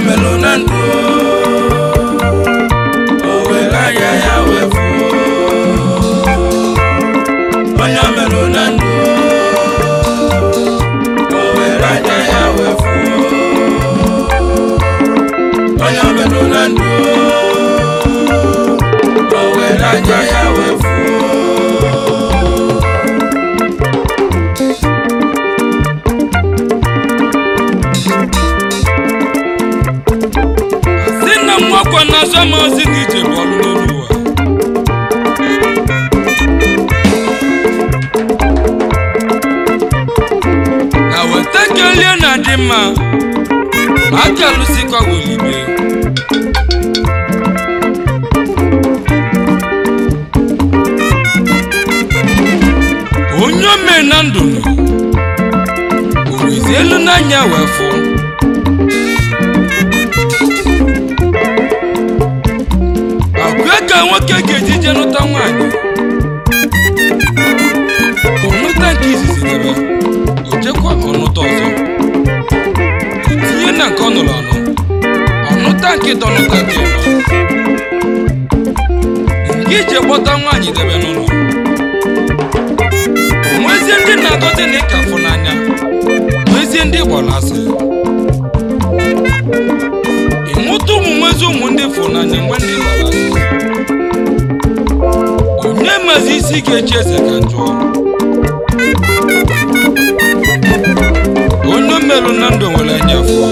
melụ na ndụ o were anya ya wee fụ onye melụ na ndụ o were anya ya wee fụ onye melụ na ndụ o were anya ya wee fụ si na mwakwa na asọ ma ozi dị iche bụ ọrụ n'elu ụwa na weta kelie na dị mma ma aka alụsikwa welibe onye ome na ndụ o wezi elu n'anya wee fụ akwa ka nwoke ga-eji je nụta nwaanyị ọnụta nke izizi debe ojekwa ọnụta ọzọ tinye na nke ọ nụrụ anụ ọnụta nke tọnụta nke nọ nke ije gbọta nwaanyị debe n'ụlọ nwezie ndị na-agọzi na ịka fụ n'anya nwezie ndị gbara asị ịmụta ụmụ nwezi ụmụ ndị fụ n'anya nwe ndị gbara asị onye mazi isi ga-echi eze ka njọ onye merụ na ndụ nwere anya fụ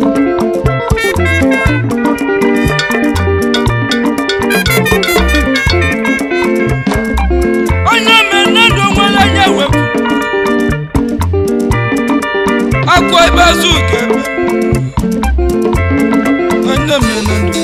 onye mere na ndụ nwere anya wepụ akwa ebe azụ ka ebe onye mere na ndụ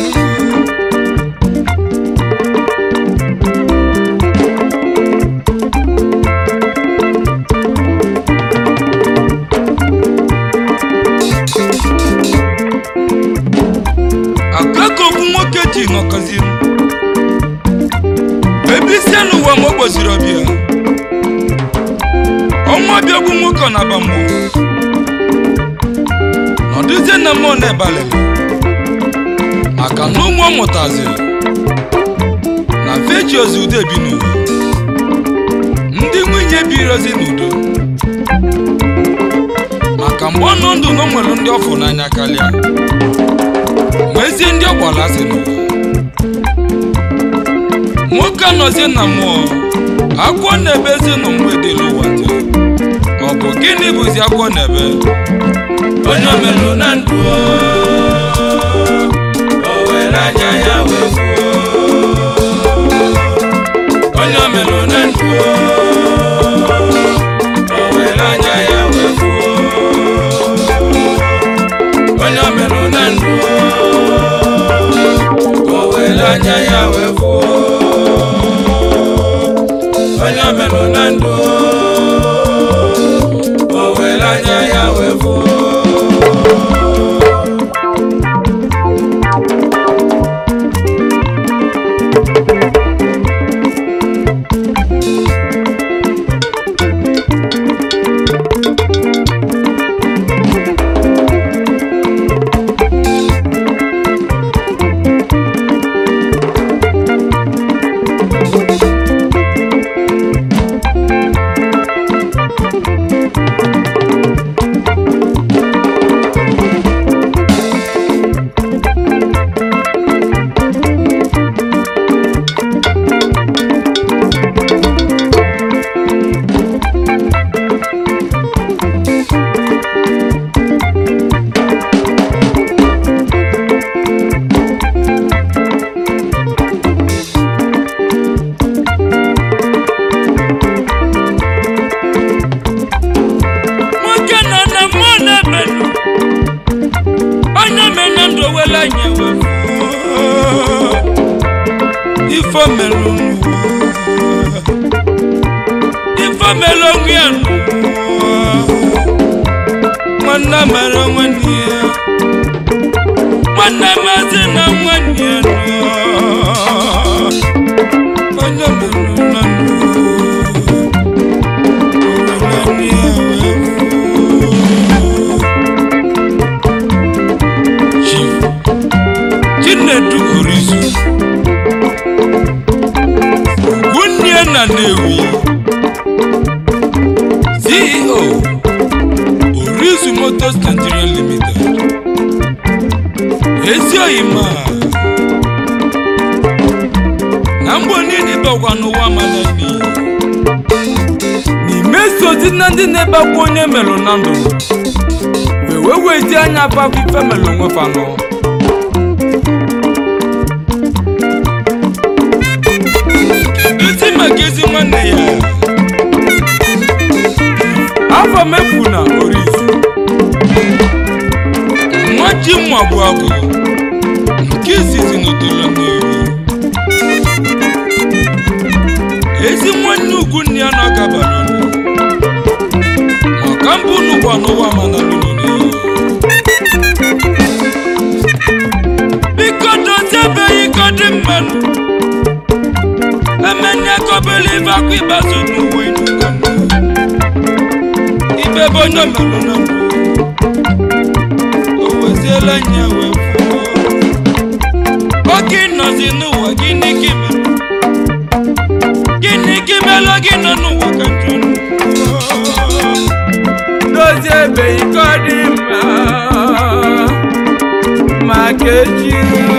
akụkọ okwu nwoke ji ṅọkọziri ebe isi n'ụwa ma o gboziri ọbịa ọnwa bịagbu nwoke ọ na-aba mmụọ nọdụzie na mmụọ na-ebalịlị maka na ụmụ ọ mụtaziri na feji ozi udo ebi n'ụwa ndị nwunye birozi n'udo maka mgbe ọ nọ ndụ na o nwere ndị ọ fụrụ n'anya karịa nwezie ndị ọ gbara asị n'ụwa nwoke anọzie na mmụọ agwọ na-ebezi nọ mgbede n'ụwa dị ọ bụ gịnị bụzi agwọ na-ebe onye omelụ na ndụ o were anya ya wee fuo onye omelụ na ndụ o were anya ya wee fuo onye omelụ na ndụ o were anya ya wee fuo onye omelụ na ndụ o were anya ya wee fuo nwoke nọ na mmụọ na-emenụ onye mena ndụ wela nye wefu ifo melụ n'ụwa ifo melụ onwe ya n'ụwa nwanne mere nwanne ya nwanne mazi na nwanne ya n'ụwa onye melụ na ndụ nwanne ya wefu Chief chinedu orizu ugwunnie na nnewi ceo orizu motors nigeria limited ezi oyima na mgbe niile bakwa n'ụwa mana n'iyi n'ime sozi na ndị na-ebakwa onye melụ na ndụ wee wezi anya bakwa ife melụ onwe fanụ keduzi maka ezi nwanne ya afọ mefu na orizu nwa ji mma bụ agụ nke izizi n'otolo n'ewu ezi nwanne ugwu nne ya na-agabara ọnụ maka mbụ unu gba n'ụwa mana lụrụ n'iyi biko dozibeghị ka ọ dị mmanụ emenya kọbele ibe akwa ịbazo n'uwe inukanna ibe bụ onye melụ na mbụ o weziela nya wee fụọ oge nọzi n'ụwa gịnị ka imere gịnị ka imelụ gị nọ n'ụwa ka njọ dozie ebeghị ka ọ dị mma maka echi